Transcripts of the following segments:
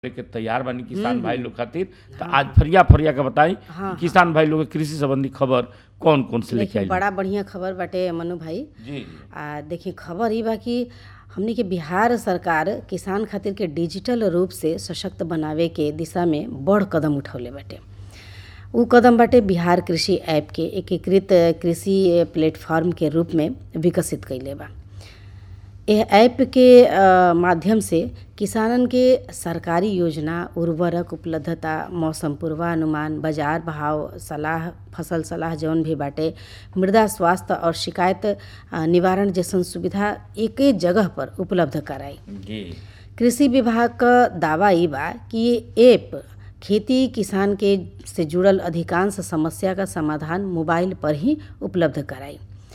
के तैयार बानी किसान भाई लोग खातिर तो आज फरिया फरिया के बताई हाँ, किसान भाई लोग के कृषि संबंधी खबर कौन कौन से लेके देखिए आई बड़ा बढ़िया खबर बाटे मनु भाई जी जी आ देखिए खबर ई बा कि हमनी के बिहार सरकार किसान खातिर के डिजिटल रूप से सशक्त बनावे के दिशा में बड़ कदम उठौले बाटे उ कदम बाटे बिहार कृषि ऐप के एकीकृत कृषि प्लेटफॉर्म के रूप में विकसित कइले बा यह ऐप के अ, माध्यम से किसानन के सरकारी योजना उर्वरक उपलब्धता मौसम पूर्वानुमान बाजार भाव सलाह फसल सलाह जौन भी बाटे मृदा स्वास्थ्य और शिकायत अ, निवारण जैसन सुविधा एके जगह पर उपलब्ध कराई जी कृषि विभाग क दावा ई बा कि ये ऐप खेती किसान के से जुड़ल अधिकांश समस्या का समाधान मोबाइल पर ही उपलब्ध कराई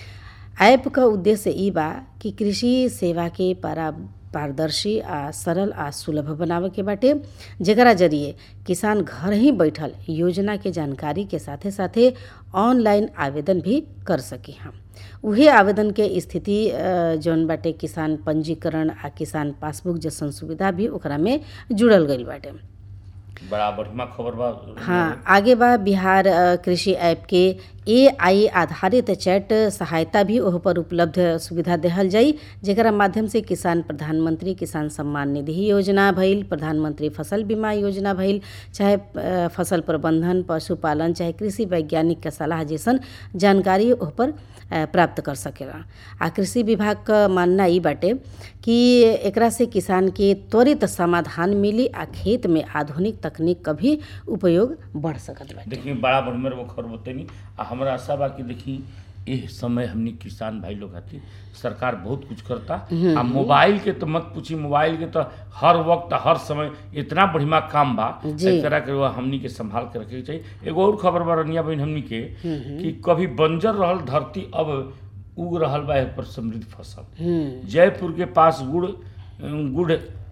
ऐप क उद्देश्य ई बा कि कृषि सेवा के पारा पारदर्शी आ सरल आ सुलभ बनावे के बाटे जेकरा जरिए किसान घर ही बैठल योजना के जानकारी के साथे साथे ऑनलाइन आवेदन भी कर सकी हम उहे आवेदन के स्थिति अ, जौन बाटे किसान पंजीकरण आ किसान पासबुक जैसन सुविधा भी ओकरा में जुड़ल गईल बाटे बड़ा बढ़िया खबर बा हाँ आगे बा बिहार अ, कृषि ऐप के एआई आधारित चैट सहायता भी ओह पर उपलब्ध सुविधा देहल जाई जेकरा माध्यम से किसान प्रधानमंत्री किसान सम्मान निधि योजना भइल प्रधानमंत्री फसल बीमा योजना भइल चाहे अ, फसल प्रबंधन पशुपालन चाहे कृषि वैज्ञानिक के सलाह जैसन जानकारी ओह पर अ, प्राप्त कर सकेला आ कृषि विभाग क मानना ई बाटे कि एकरा से किसान के त्वरित समाधान मिली आ खेत में आधुनिक तकनीक क भी उपयोग बढ़ सकत बाटे देखिए बड़ा बढ़िया वो खबर बतैनी आ हमरा आशा बा कि देखी एह समय हमनी किसान भाई लोग खातिर सरकार बहुत कुछ करता आ मोबाइल के तो मत पूछी मोबाइल के तो हर वक्त हर समय इतना बढ़िया काम बा जी। एकरा के वो हमनी के संभाल के रखे के चाहिए एगो और खबर बा रनिया बहन हमनी के कि कभी बंजर रहल धरती अब उग रहल बा एह पर समृद्ध फसल हम्म जयपुर के पास गुड़ गुड़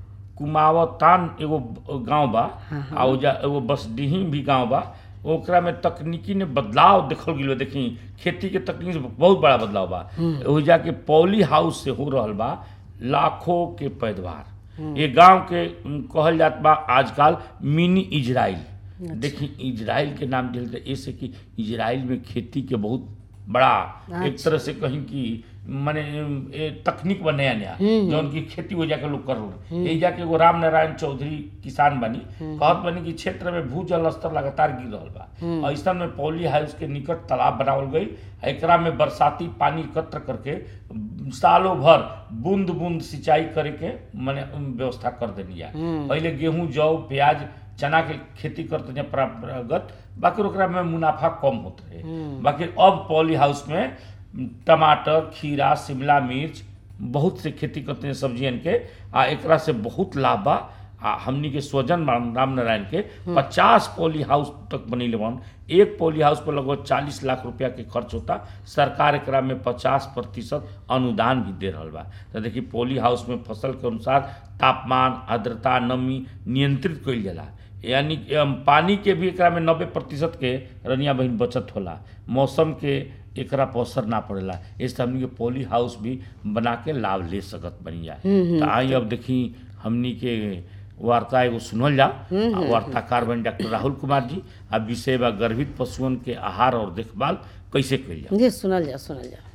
कुमावतान एगो गांव बा आ ओजा एगो बसडीही भी गांव बा ओकरा में तकनीकी ने बदलाव देखल गेलो देखी खेती के तकनीक से बहुत बड़ा बदलाव बा ओजा के पॉली हाउस से हो रहल बा लाखों के पैदावार ये गांव के उम, कहल जात बा आजकल मिनी इजराइल देखी इजराइल के नाम दिल ऐसे कि इजराइल में खेती के बहुत बड़ा एक तरह से कहीं कि माने ए, तकनीक बा नया नया जौन की खेती हो जाके लोग कर रहे यही जाके एगो राम नारायण चौधरी किसान बनी कहत बनी कि क्षेत्र में भूजल स्तर लगातार गिर रहल बा ऐसा में पॉली हाउस के निकट तालाब बनावल गई एकरा में बरसाती पानी एकत्र करके सालों भर बूंद बूंद सिंचाई करे के माने उम, व्यवस्था कर देनी है पहले गेहूं जौ प्याज चना के खेती करते हैं परंपरागत बाकी ओकरा में मुनाफा कम होत रहे बाकी अब पॉली हाउस में टमाटर खीरा शिमला मिर्च बहुत से खेती करते हैं सब्जियन के आ एकरा से बहुत लाभ बा आ हमनी के स्वजन राम राम नारायण के पचास पॉली हाउस तक बनीले बन एक पॉली हाउस पर लगभग चालीस लाख रुपया के खर्च होता सरकार एकरा में पचास प्रतिशत अनुदान भी दे रहल बा तो देखिए पॉली हाउस में फसल के अनुसार तापमान आर्द्रता नमी नियंत्रित कइल जाला यानी कि, अम, पानी के भी एकरा में नब्बे प्रतिशत के रनिया बहिन बचत होला मौसम के एकरा पर असर ना पड़ेला इससे हमनी के पॉली हाउस भी बना के लाभ ले सकत बनी जा तो आई अब देखी हमनी के वार्ता एगो सुनल जा आ वार्ताकार बन डॉक्टर राहुल कुमार जी आ विषय बा गर्भित पशुओं के आहार और देखभाल कैसे कइल जा जी सुनल जा सुनल जा